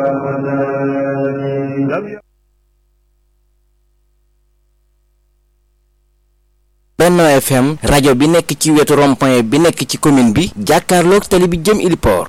Benno FM rajo bi nekk ci wetu rond-point bi nekk ci commune bi jàkkaarloog tali bi jëm Iliport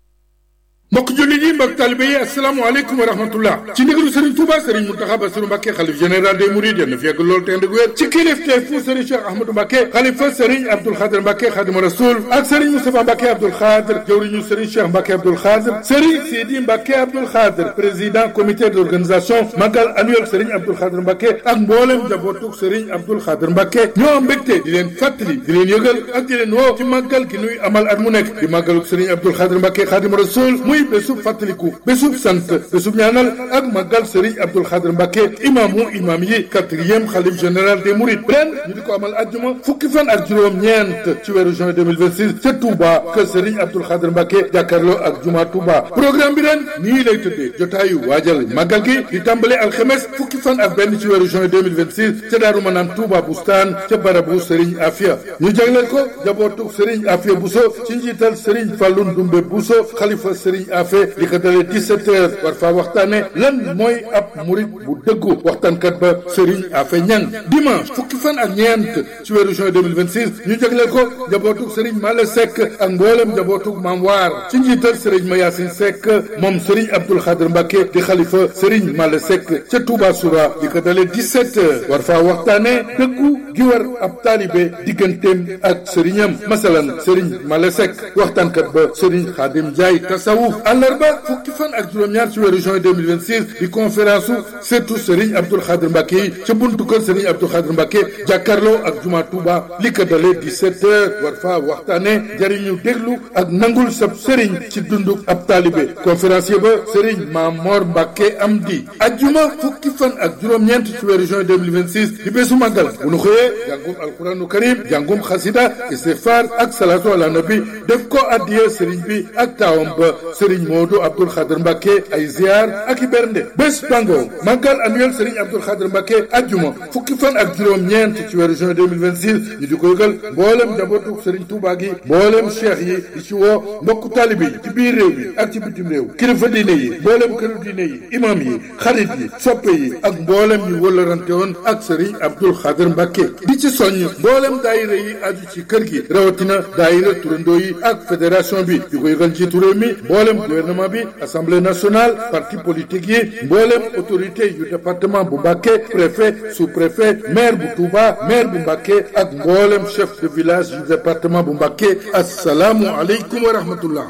mbokk jullit yi mbokk talibe yi asalaamaaleykum wa rahmatullah ci ndigalu Serigne Touba Serigne Mountakha Bassirou Mbacké xalif général des Mourides yal na fi yàgg loolu te ànd ak wér ci kilifteef fu Serigne Cheikh Ahmadou Mbacké xalifa Serigne Abdoul Khadr Mbacké Khadimu Rasoul ak Serigne Moustapha Mbacké Abdoul Khadr jawriñu Serigne Cheikh Mbacké Abdoul Khadr Serigne Sidi Mbacké Abdoul Khadr président comité d'organisation magal annuel Serigne Abdoul Khadr Mbacké ak mboolem jabootug Serigne Abdoul Khadr Mbacké ñoo am mbégte di leen fàttali di leen yëgal ak di leen woo ci màggal gi nuy amal at mu nekk di màggalug Serigne Abdoul Khadr Mbacké Khadimu Rasoul muy bésub fàttaliku bésub sant bésub ñaanal ak màggal Serigne Abdoul Khadr Mbacké imaamu imaam yi quatrième xalif général des Mourides ren ñu di ko amal ajjuma fukki fan ak juróom-ñeent ci weeru juin 2026 ca Touba kër Serigne Abdoul Khadr Mbacké jàkkaarloo ak juma Touba programme bi ren nii lay tëddee jotaayu waajal màggal gi di tàmbale alxemes fukki fan ak benn ci weeru juin 2026 ca Daaru Manaan Touba Bustaan ca barabu Serigne Afia ñu jagleel ko jabootu Serigne Afia Bousso ci njiital Serigne Fallou Ndoumbe Bousso xalifa Serigne Afia li ko dalee 17 heures war faa waxtaane lan mooy ab murit bu dëggu waxtaankat ba Serigne Afe Ñang dimanche fukki fan ak ñeent ci weeru juin 2026 ñu jagleel ko njabootug Serigne Male Seck ak mboolem njabootug Maam Waar ci njiital Serigne Mayasin Seck moom Serigne Abdoul Khadr Mbacké di xalifa Serigne Male Seck ca Touba Soura li ko dalee 17 heures war faa waxtaane dëggu gi war ab taalibe digganteem ak sëriñam masalan Serigne Male Seck waxtaankat ba Serigne Khadim Ndiaye tasawuf àllarba fukki fan ak juróom-ñaar ci weeru juin 2026 di conférence su surtout Serigne Abdoul Khadr Mbacké yi ca buntu kër Serigne Abdoul Khadr Mbacké jàkkaarloo ak juma Touba li ko dalee 17 heures war faa waxtaane jariñu déglu ak nangul sab Serigne ci dundu ab taalibe conférencier ba Serigne Mamor Mbacké Amdi ajjuma fukki fan ak juróom-ñeent ci weeru juin 2026 di bésu màggal bu nu xëyee jàngum alquranu karim jàngum xasida istighfar ak salatu ala nabi def ko addiya Serigne bi ak taawam ba Serigne Modou Abdoul Khadr Mbacké ay ziar ak i bernde bés bango màggal annuel Serigne Abdoul Khadr Mbacké ajjuma fukki fan ak juróom-ñeent ci weeru juin 2026 ñu di ko yëgal mboolem njabootu Serigne Touba gi mboolem cheikh yi di ci woo mbokku taalibe yi ci biir réew mi ak ci bitim réew kilifa diine yi mboolem këru diine yi imam yi xarit yi soppe yi ak mboolem ñu wëllarante woon ak Serigne Abdoul Khadr Mbacké di ci soññ mboolem daayira yi aju ci kër gi rawatina daayira turandoo yi ak fédération bi di ko yëgal njiitu réew mi mboolem gouvernement bi assemblée nationale parti politique yi mboolem autorité yu département bu Mbacké préfet sous-préfet maire bu Touba maire bu Mbacké ak mboolem chef de village yu département bu Mbacké asalaamu aleykum wa rahmatullah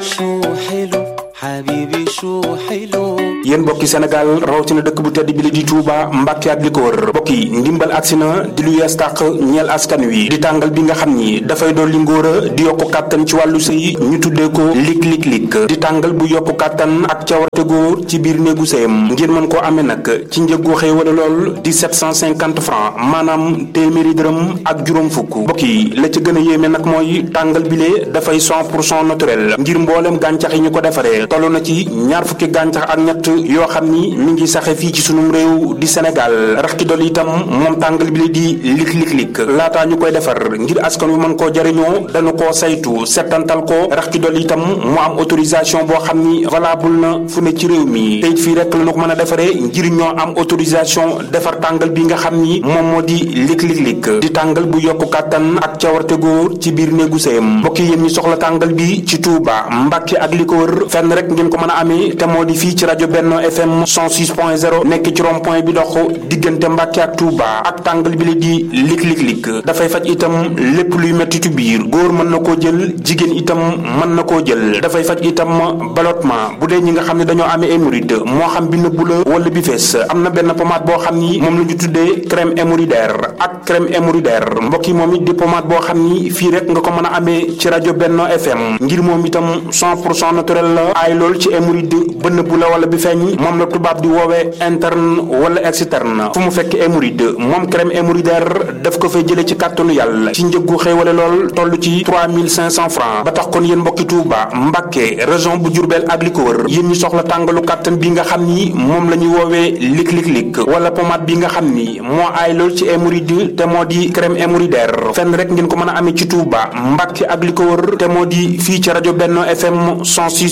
yéen mbokki Sénégal rawatina dëkk bu tedd bi li di Touba Mbàkke ak li ko wër mbokk yi ndimbal agsi na di lu yees tàq ñeel askan wi di tàngal bi nga xam ni dafay dolli ngóor a di yokku kàttan ci wàllu sëy ñu tuddee ko lig lig lig di tàngal bu yokku kàttan ak cawarte góor ci biir néegu sëyam ngeen mën koo amee nag ci njëggu xëy wala lool di 750 francs maanaam téeméeri dërëm ak juróom fukk mbokk yi la ca gën a yéeme nag mooy tàngal bile dafay 100 pour cent naturel ngir mboolem gàncax yi ñu ko defaree toll na ci ñaar fukki gàncax ak ñett yoo xam ni mi ngi saxe fii ci sunum réew di Sénégal rax ci dolli itam moom tàngal bi la di lik lik lik laataa ñu koy defar ngir askan wi mën koo jariñoo dañu koo saytu settantal ko rax ci dolli itam mu am autorisation boo xam ni valable na fu ne ci réew mi teyit fii rek la ñu ko mën a defaree ngir ñoo am autorisation defar tàngal bi nga xam ni moom moo di lik lik lik di tàngal bu yokku kàttan ak cawarte góor ci biir néegu sëyam mbokk yéen ñi soxla tàngal bi ci Touba Mbàkke ak li ko wër fenn rek ngeen ko mën a amee te moo di fii ci rajo Benno FM 106.0 nekk ci rond point bi dox diggante Mbàkke ak Touba ak tàngal bi la di lik lik lik dafay faj itam lépp luy mettitu biir góor mën na koo jël jigéen itam mën na koo jël dafay faj itam ballottement bu dee ñi nga xam ne dañoo amee hémorroïde moo xam bi nëbbu la wala bi fees am na benn pommade boo xam ni moom la ñu tuddee crème hémorroïdaire ak crème hémorroïdaire mbokk yi moom it di pommade boo xam ni fii rek nga ko mën a amee ci rajo Benno FM ngir moom itam 100 pour cent naturel la aay lool ci hémorroïde ba nëbbu la wala bi feeñ moom la tubaab di woowee interne wala externe fu mu fekk hémorroïde moom crème hémorroïdaire daf ko fay jëlee ci kàttanu yàlla ci njëggu xéewale lool toll ci 3500 francs ba tax kon yéen mbokki Touba Mbàkke région bu Diourbel ak li ko wër yéen ñi soxla tàngalu kàttan bi nga xam ni moom la ñuy woowee lik lik lik wala pommade bi nga xam ni moo aay lool ci hémorroïde te moo di crème hémorroïdaire fenn rek ngeen ko mën a amee ci Touba Mbàkke ak li ko wër te moo di fii ci rajo Benno FM 106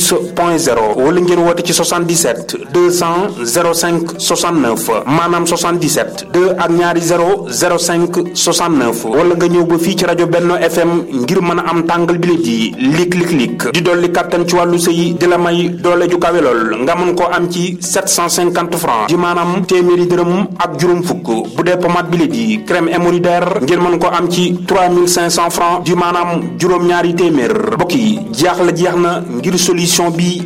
point 0 wala ngeen woote ci 77 200 05 69 maanaam 77 2 ak ñaari 0 05 69 wala nga ñëw ba fii ci rajo Benno FM ngir mën a am tàngal bilit yi lik lik lik di dolli kàttan ci wàllu sëy di la may doole ju kawe lool nga mën koo am ci 750 francs di maanaam téeméeri dërëm ak juróom fukk bu dee pomade bilit yi crème hémorroïdaire ngeen mën koo am ci 3500 francs di maanaam juróom-ñaari téeméer mbokk yi jeex la jeex na ngir solution bi